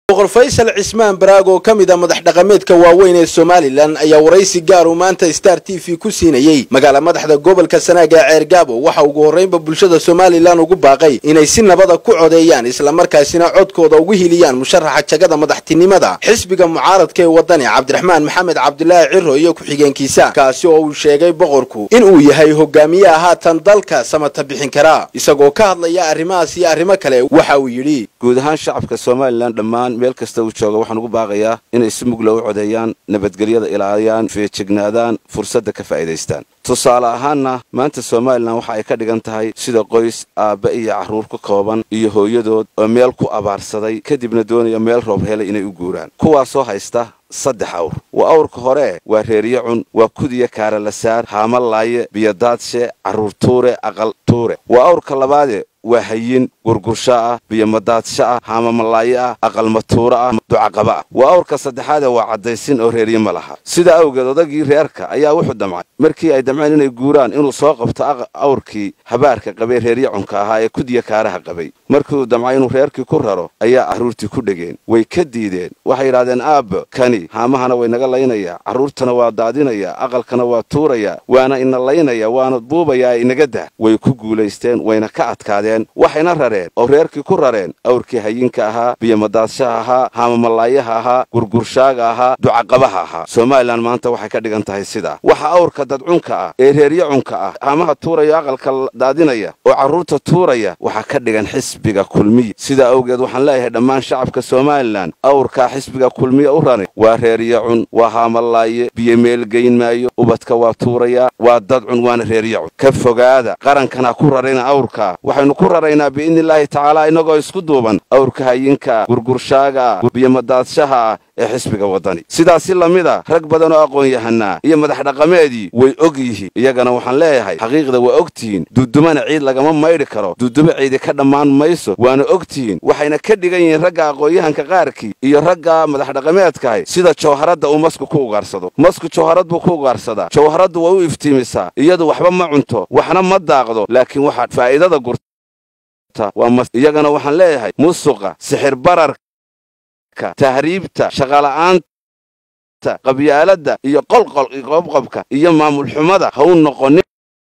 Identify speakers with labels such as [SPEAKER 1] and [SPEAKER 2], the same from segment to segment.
[SPEAKER 1] boqor faysal cismaan baraag oo ka mid a madax dhaqameedka waaweyn ee somalilan ayaa waraysi gaar uu maanta star t v ku siinayey magaala madaxda gobolka sanaaga ee ceergaabo waxa ugu horraynba bulshada somalilan ugu baaqay inay si nabada ku codeeyaan islamarkaasina codkooda ugu hiliyaan musharaxa jagada madaxtinimada xisbiga mucaaradka ee wadani cabdiraxmaan maxamed cabdilaahi ciro iyo ku-xigeenkiisa kaasi oo uu sheegay boqorku in uu yahay hogaamiyaha haatan dalka samata bixin karaa isagoo ka hadlaya arrimahaas iyo arrimo kale waxa uu yidhi
[SPEAKER 2] guud ahaan shacabka somalilan dhammaan meel kasta uu jooga waxaan ugu baaqayaa inay si mugla u codeeyaan nabadgelyada ilaaliyaan feejignaadaan fursadda ka faa'iidaystaan tusaale ahaanna maanta somalilan waxa ay ka dhigan tahay sida qoys aabba iyo carruur ka kooban iyo hooyadood oo meel ku abaarsaday kadibna doonaya meel roob helay inay u guuraan kuwaasoo haysta saddex awr waa awrka hore waa reeriye cun waa kudiya kaaralasaar haama laaye biyodaadshe carruur tuure aqal tuure waa awrka labaade waa hayin gurgursha ah biyomadaadsa ah haamamalaaye ah aqalmatuuro ah ducaqaba ah waa awrka saddexaade waa caddaysin oo reeriye ma laha sidaa awgeed odagii reerka ayaa wuxuu damcay markii ay damceen inay guuraan inuu soo qabto awrkii habaarka qabay reeriye cunka ahaa ee kudiya kaaraha qabay markii uu damcay inuu reerkii ku raro ayaa carruurtii ku dhegeen way ka diideen waxay yidhahdeen aabba kani haamahana way naga laynayaa carruurtana waa daadinayaa aqalkana waa tuurayaa waana ina laynaya waana buubayaa inaga dah way ku guulaysteen wayna ka adkaadeen waxayna rareen oo reerkii ku rareen awrkii hayinka ahaa biyomadaashaha ahaa haamamalaayaha ahaa gurgurshaaga ahaa ducaqabaha ahaa somalilan maanta waxay ka dhigan tahay sidaa waxa awrka dadcunka ah ee reerye cunka ah haamaha tuuraya aqalka daadinaya oo carruurta tuuraya waxaa ka dhigan xisbiga kulmiya sidaa awgeed waxaan leeyahay dhammaan shacabka somalilan awrkaa xisbiga kulmiya u rani waa reerye cun waa haamalaaye biyo meel geyn maayo ubadka waa tuurayaa waa dadcun waana reerye cun ka fogaada qarankana ku rarayna awrkaa waxaynu ku raraynaa biidnillaahi tacaala innagoo isku duuban awrka hayinka ah gurgurshaaga ah biyomadaadsaha ah ee xisbiga waddani sidaasi lamid a rag badan oo aqoon-yahanaa iyo madax dhaqameedii way og yihiin iyagana waxaan leeyahay xaqiiqda waa og tihiin duudumana ciid lagama maydhi karo duudumo ciidi ka dhammaan mayso waana og tihiin waxayna ka dhigan yihiin ragga aqoon-yahanka qaarkii iyo ragga madax dhaqameedkahay sida jawharadda uu masku ku ugaarsado masku jawharad buu ku ugaarsadaa jawharaddu way u iftiimisaa iyadu waxba ma cunto waxna ma daaqdo laakiin waxaa faa'iidada gurta iyagana waxaan leeyahay musuqa sixir bararka tahriibta shaqala'aanta qabyaaladda iyo qolqol qobqobka iyo maamul xumada ha u noqonin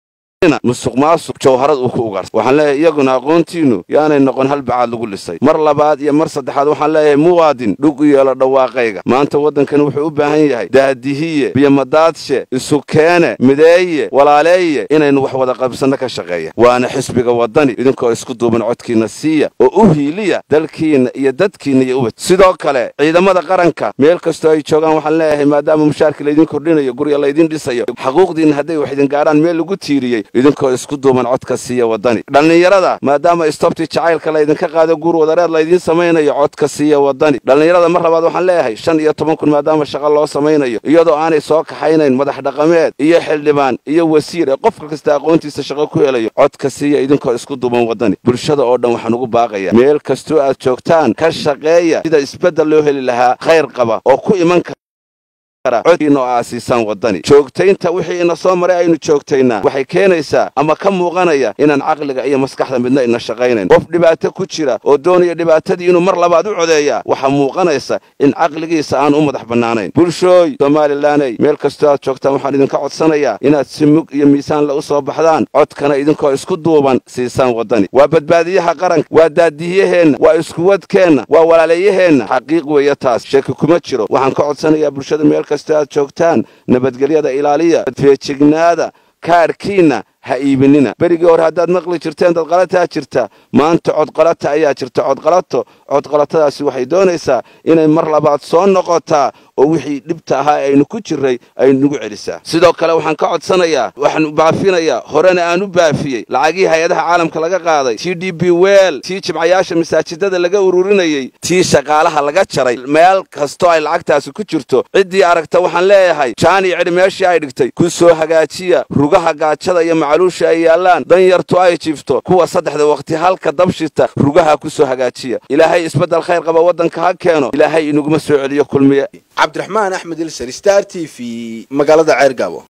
[SPEAKER 2] musuq maasuq jawharad uu ku ugaarsa waxaan leeyahay iyaguna aqoontiinnu yaanay noqon hal bacaad lagu lisay mar labaad iyo mar saddexaad waxaan leeyahay muwaadin dhug u yeelo dhawaaqayga maanta waddankani wuxuu u baahan yahay daadihiye biyomadaadse isukeene mideeye walaaleeye inaynu wax wada qabsanno ka shaqeeya waana xisbiga waddani idinkoo isku duuban codkiinna siiya oo u hiiliya dalkiinna iyo dadkiinna iyo ubad sidoo kale ciidamada qaranka meel kastoo ay joogaan waxaan leeyahay maadaama mushaarkii laydin kordhinayo gurya laydin dhisayo xaquuqdiinna hadday wax idin gaadhaan meel lagu tiiriyey idinkoo isku duuban codka siiya waddani dhallinyarada maadaama istobtii jacaylka laydinka qaado guur wadareed laydiin samaynayo codka siiya waddani dhallinyarada mar labaad waxaan leeyahay shan iyo toban kun maadaama shaqo loo samaynayo iyadoo aanay soo kaxaynayn madax dhaqameed iyo xildhibaan iyo wasiir ee qofka kasta aqoontiisa shaqo ku helayo codka siiya idinkoo isku duuban waddani bulshada oo dhan waxaan ugu baaqaya meel kastoo aad joogtaan ka shaqeeya sida isbeddel loo heli lahaa khayr qaba oo ku iman codkiina oo aasiisaan waddani joogtaynta wixii ina soo maray aynu joogtaynaa waxay keenaysaa ama ka muuqanaya inaan caqliga iyo maskaxda midna ina shaqaynayn qof dhibaato ku jira oo doonaya dhibaatadii inuu mar labaad u codeeyaa waxaa muuqanaysa in caqligiisa aan u madax bannaanayn bulshooy somalilaney meel kastoo aad joogtaan waxaan idinka codsanayaa inaad si mug iyo miisaanle u soo baxdaan codkana idinkoo isku duuban siisaan waddani waa badbaadiyaha qaranka waa daadiyaheenna waa iskuwadkeenna waa walaaleeyaheenna xaqiiq weeye taas sheeki kuma jiro waxaan ka codsanayaa bulshada meel kastoo aad joogtaan nabadgelyada ilaaliya feejignaada kaarkiinna ha iibinina berigii hore haddaad maqli jirteen dadqalataa jirta maanta codqalata ayaa jirta codqalato codqalatadaasi waxay doonaysaa inay mar labaad soo noqotaa oo wixii dhibta ahaa aynu ku jirray ay nagu celisaa sidoo kale waxaan ka codsanayaa waxaan baafinayaa horena aan u baafiyey lacagihii hay-adaha caalamka laga qaaday t d b wel tii jimcayaasha masaajidada laga ururinayey tii shaqaalaha laga jaray meel kastoo ay lacagtaasi ku jirto ciddii aragta waxaan leeyahay jaan iyo cidhi meeshii ay dhigtay ku soo hagaajiya rugaha gaajada iyo macaluusha ay yaallaan danyartu ay jiifto kuwa saddexda wakhti halka dabshita rugaha ku soo hagaajiya ilaahay isbeddel khayr qaba waddanka ha keeno ilaahay inaguma soo celiyo kulmiye
[SPEAKER 1] cabdiraxmaan axmed ilser star t v magaalada ceergaabo